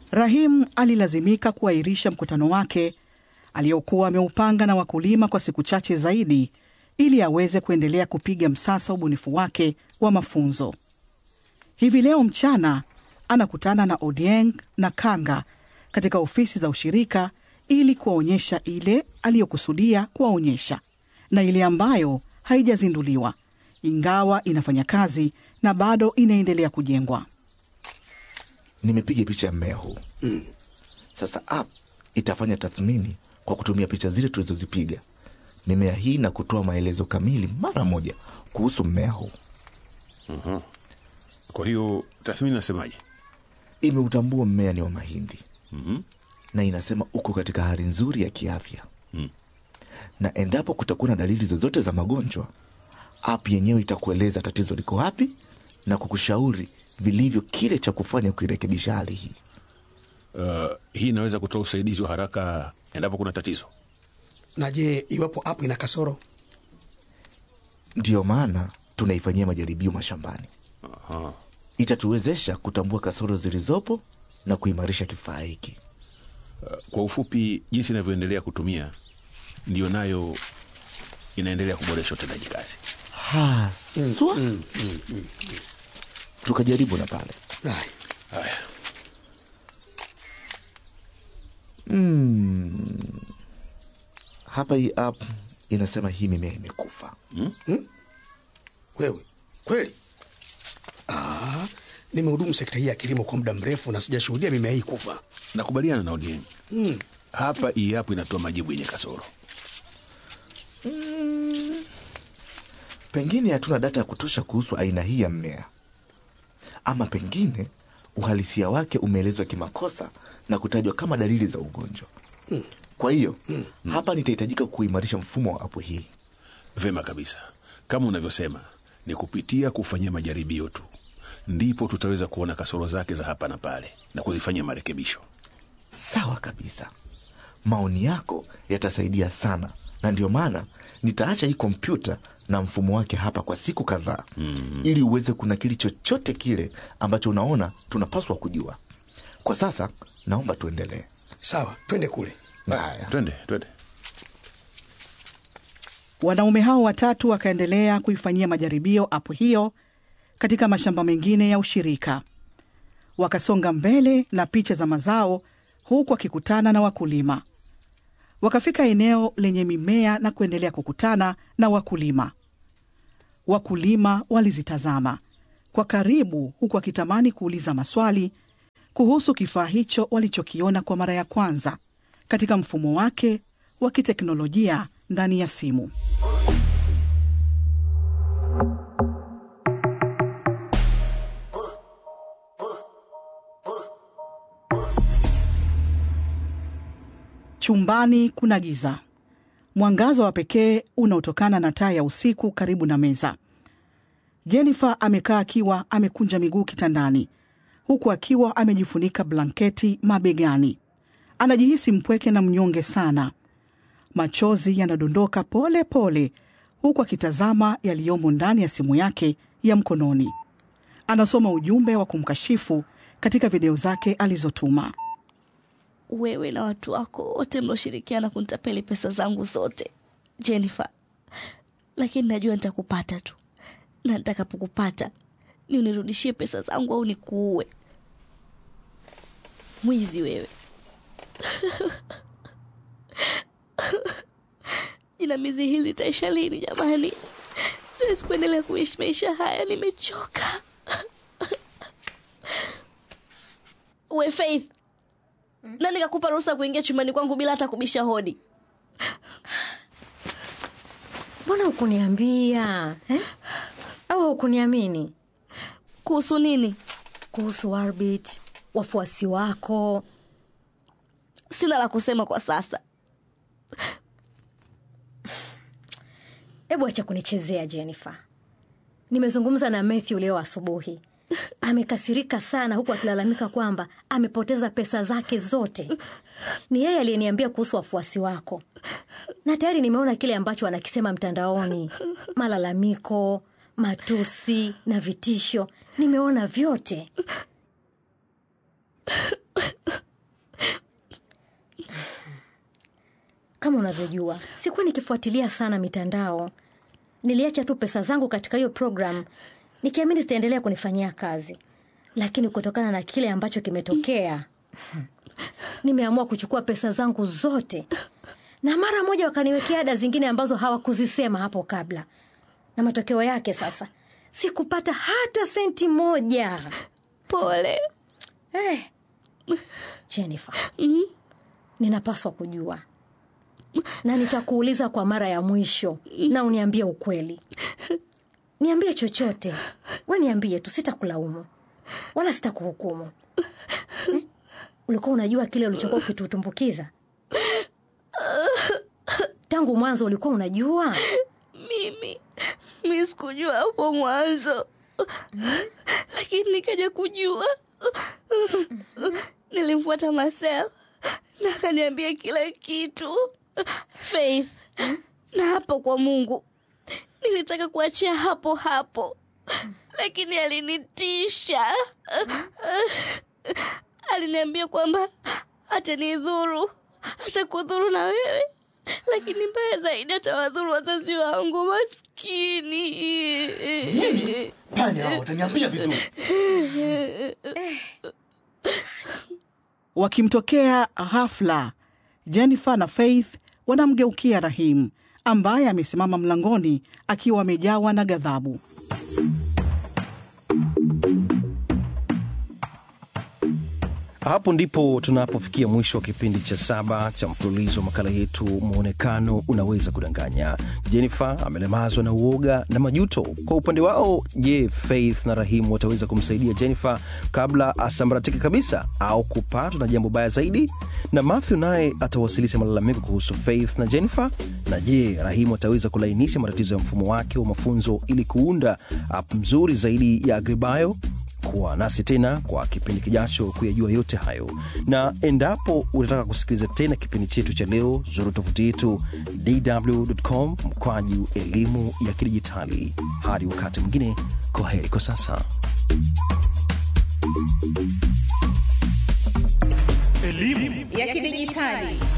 Rahim alilazimika kuahirisha mkutano wake aliokuwa ameupanga na wakulima kwa siku chache zaidi ili aweze kuendelea kupiga msasa ubunifu wake wa mafunzo. Hivi leo mchana anakutana na Odieng na Kanga katika ofisi za ushirika ili kuwaonyesha ile aliyokusudia kuwaonyesha na ile ambayo haijazinduliwa, ingawa inafanya kazi na bado inaendelea kujengwa. Nimepiga picha ya mmea huu mm. Sasa app itafanya tathmini kwa kutumia picha zile tulizozipiga mimea hii na kutoa maelezo kamili mara moja kuhusu mmea huu. Kwa hiyo tathmini nasemaje? Imeutambua mmea ni wa mahindi Mhm. na inasema uko katika hali nzuri ya kiafya Mm. na endapo kutakuwa na dalili zozote za magonjwa, app yenyewe itakueleza tatizo liko wapi na kukushauri vilivyo kile cha kufanya kuirekebisha hali hii. Uh, hii inaweza kutoa usaidizi wa haraka endapo kuna tatizo. Na je, iwapo app ina kasoro? Ndiyo maana tunaifanyia majaribio mashambani. Aha. Itatuwezesha kutambua kasoro zilizopo na kuimarisha kifaa hiki. Uh, kwa ufupi, jinsi inavyoendelea kutumia ndiyo nayo inaendelea kuboresha utendaji kazi. Haswa tukajaribu na pale Ai, Haya, hapa, hii app inasema hii mimea imekufa. wewe kweli? Ah, nimehudumu sekta hii ya kilimo kwa muda mrefu na sijashuhudia mimea hii kufa. nakubaliana na Odieng. Hapa hii hapo inatoa majibu yenye kasoro. Pengine hatuna data ya kutosha kuhusu aina hii ya mmea, ama pengine uhalisia wake umeelezwa kimakosa na kutajwa kama dalili za ugonjwa. Kwa hiyo hapa nitahitajika kuimarisha mfumo wa apu hii. Vema kabisa, kama unavyosema, ni kupitia kufanyia majaribio tu ndipo tutaweza kuona kasoro zake za hapa na pale na kuzifanyia marekebisho. Sawa kabisa, maoni yako yatasaidia sana, na ndio maana nitaacha hii kompyuta na mfumo wake hapa kwa siku kadhaa ili uweze kunakili chochote kile ambacho unaona tunapaswa kujua. Kwa sasa naomba tuendelee. Sawa, twende kule. Haya. Twende, twende. Wanaume hao watatu wakaendelea kuifanyia majaribio apu hiyo katika mashamba mengine ya ushirika. Wakasonga mbele na picha za mazao, huku wakikutana na wakulima. Wakafika eneo lenye mimea na kuendelea kukutana na wakulima. Wakulima walizitazama kwa karibu, huku wakitamani kuuliza maswali kuhusu kifaa hicho walichokiona kwa mara ya kwanza katika mfumo wake wa kiteknolojia ndani ya simu. Chumbani kuna giza, mwangaza wa pekee unaotokana na taa ya usiku karibu na meza. Jennifer amekaa akiwa amekunja miguu kitandani, huku akiwa amejifunika blanketi mabegani. Anajihisi mpweke na mnyonge sana. Machozi yanadondoka pole pole, huku akitazama yaliyomo ndani ya simu yake ya mkononi. Anasoma ujumbe wa kumkashifu katika video zake alizotuma. wewe na watu wako wote mlioshirikiana kunitapeli pesa zangu zote Jennifer, lakini najua nitakupata tu, na nitakapokupata ni unirudishie pesa zangu au nikuue. Mwizi wewe! Jinamizi hili litaisha lini jamani? Siwezi kuendelea kuishi maisha haya, nimechoka. We Faith, nani kakupa ruhusa kuingia chumbani kwangu bila hata kubisha hodi? mbona hukuniambia eh? au hukuniamini Kuhusu nini? kuhusu Warbit, wafuasi wako? Sina la kusema kwa sasa. Hebu acha kunichezea Jennifer. Nimezungumza na Matthew leo asubuhi, amekasirika sana, huku akilalamika kwamba amepoteza pesa zake zote. Ni yeye aliyeniambia kuhusu wafuasi wako, na tayari nimeona kile ambacho anakisema mtandaoni, malalamiko, matusi na vitisho. Nimeona vyote. kama unavyojua sikuwa nikifuatilia sana mitandao niliacha tu pesa zangu katika hiyo program nikiamini zitaendelea kunifanyia kazi lakini kutokana na kile ambacho kimetokea nimeamua kuchukua pesa zangu zote na mara moja wakaniwekea ada zingine ambazo hawakuzisema hapo kabla na matokeo yake sasa sikupata hata senti moja pole eh. jennifer ninapaswa kujua na nitakuuliza kwa mara ya mwisho na uniambie ukweli niambie chochote we niambie tu sitakulaumu wala sitakuhukumu eh? ulikuwa unajua kile ulichokuwa ukitutumbukiza tangu mwanzo ulikuwa unajua mimi mi sikujua hapo mwanzo lakini nikaja kujua nilimfuata masel na akaniambia kila kitu faith na hapo kwa mungu nilitaka kuachia hapo hapo lakini alinitisha aliniambia kwamba atanidhuru atakudhuru na wewe lakini mbaya zaidi atawadhuru wazazi wangu maskini nini panya hao wataniambia vizuri Wakimtokea ghafla, Jennifer na Faith wanamgeukia Rahim ambaye amesimama mlangoni akiwa amejawa na ghadhabu. Hapo ndipo tunapofikia mwisho wa kipindi cha saba cha mfululizo wa makala yetu Mwonekano Unaweza Kudanganya. Jennifer amelemazwa na uoga na majuto. Kwa upande wao, je, Faith na Rahimu wataweza kumsaidia Jennifer kabla asambaratike kabisa au kupatwa na jambo baya zaidi? Na Matthew naye atawasilisha malalamiko kuhusu Faith na Jennifer. Na je, Rahimu ataweza kulainisha matatizo ya mfumo wake wa mafunzo ili kuunda app mzuri zaidi ya Agribayo? kuwa nasi tena kwa kipindi kijacho kuyajua yote hayo na endapo unataka kusikiliza tena kipindi chetu cha leo zuru tovuti yetu dwcom mkwaju elimu ya kidijitali hadi wakati mwingine kwa heri kwa sasa ya kidijitali